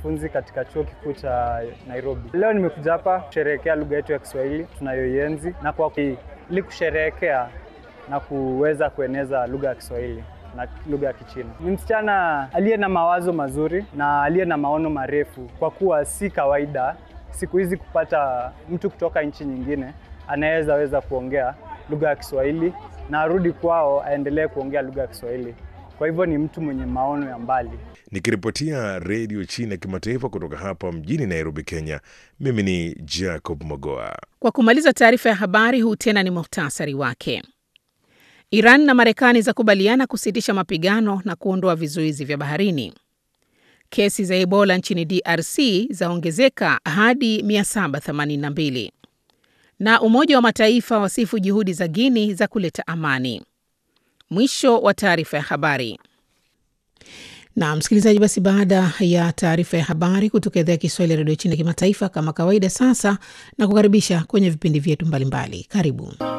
mwanafunzi katika chuo kikuu cha Nairobi. Leo nimekuja hapa kusherehekea lugha yetu ya Kiswahili tunayoienzi na kwa ili kusherehekea na kuweza kueneza lugha ya Kiswahili na lugha ya Kichina. Ni msichana aliye na mawazo mazuri na aliye na maono marefu, kwa kuwa si kawaida siku hizi kupata mtu kutoka nchi nyingine anaweza weza kuongea lugha ya Kiswahili na arudi kwao aendelee kuongea lugha ya Kiswahili. Kwa hivyo ni mtu mwenye maono ya mbali. Nikiripotia redio China kimataifa kutoka hapa mjini Nairobi, Kenya, mimi ni Jacob Mogoa. Kwa kumaliza taarifa ya habari, huu tena ni muhtasari wake. Iran na Marekani zakubaliana kusitisha mapigano na kuondoa vizuizi vya baharini. Kesi za Ebola nchini DRC zaongezeka hadi 782 na Umoja wa Mataifa wasifu juhudi za Guini za kuleta amani. Mwisho wa taarifa ya habari. Na msikilizaji, basi baada ya taarifa ya habari kutoka idhaa ya Kiswahili ya redio China kimataifa, kama kawaida, sasa na kukaribisha kwenye vipindi vyetu mbalimbali. Karibu.